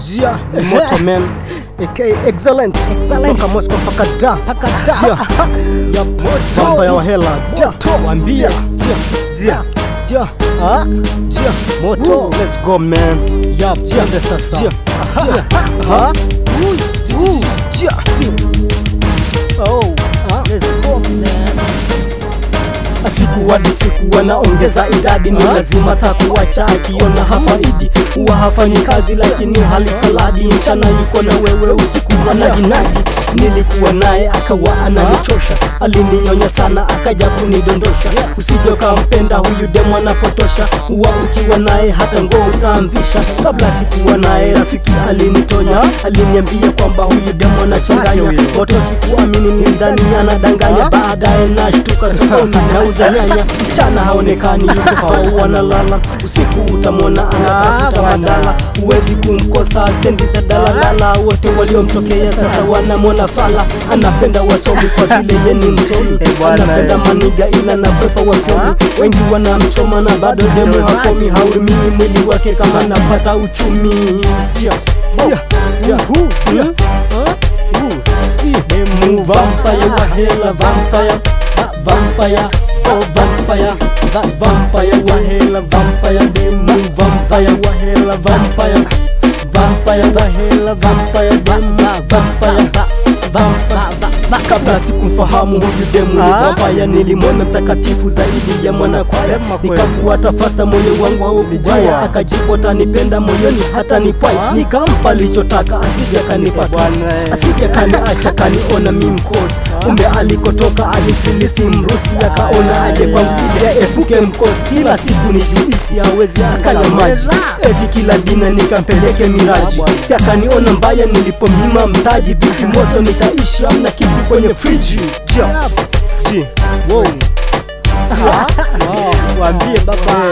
Jia ni moto man aka excellent excellent toka Moscow mpaka da mpaka da Jia ya moto ya wahela da wambia Jia. Jia Jia. Ah. Jia moto let's go man ya twende sasa Jia Jia. ha Ooh. Jia si oh Ah. let's go siku hadi siku wanaongeza idadi, ni lazima takuacha akiona hafaidi. Huwa hafanyi kazi lakini hali saladi, mchana yuko na wewe, usiku anajinadi. Nilikuwa naye akawa ananichosha, alininyonya sana akaja kunidondosha. Usije ukampenda huyu demu anapotosha, huwa ukiwa naye hata ngoo utaamvisha. Kabla sikuwa naye rafiki alinitonya, aliniambia kwamba huyu demu anachanganya moto. Sikuamini, nilidhani anadanganya, baadaye nashtuka sokoni nauza nyanya. Mchana haonekani, yuko hao wanalala, usiku utamwona anatafuta madala. Huwezi kumkosa stendi za daladala, wote waliomtokea sasa wanamwona fala. Anapenda wasomi kwa vile ye ni msomi, anapenda maniga ila nakwepa wafyomi. Wengi wanamchoma na bado demu hakomi, haurumii mwili wake kama napata uchumi. Jia, jia, jia, jia. Demu vampire wa hela vampire va- vampire oh vampire va- vampire wa hela vampire demu vampire wa hela vampire vampire wa hela vampire demu vampire va- vampire kabla sikumfahamu huyu demu ni Ah. vampire nilimwona mtakatifu zaidi ya mwana kwaya Sema kweli. nikafuata fasta moyo wangu haukugwaya akajibu atanipenda moyoni hata nipwai nikampa lichotaka asije kanipa Bwana, tusi eh. asije kaniacha kaniona mi mkosi kumbe alikotoka alifilisi mrusi akaona aje kwangu ili aepuke mkosi kila siku ni juisi hawezi akanya maji eti kila dina nikampeleke miraji si akaniona mbaya nilipomnyima mtaji vipi moto nitaishi amna kitu kwenye friji ja ji wow Ah. Wow. Waambie baba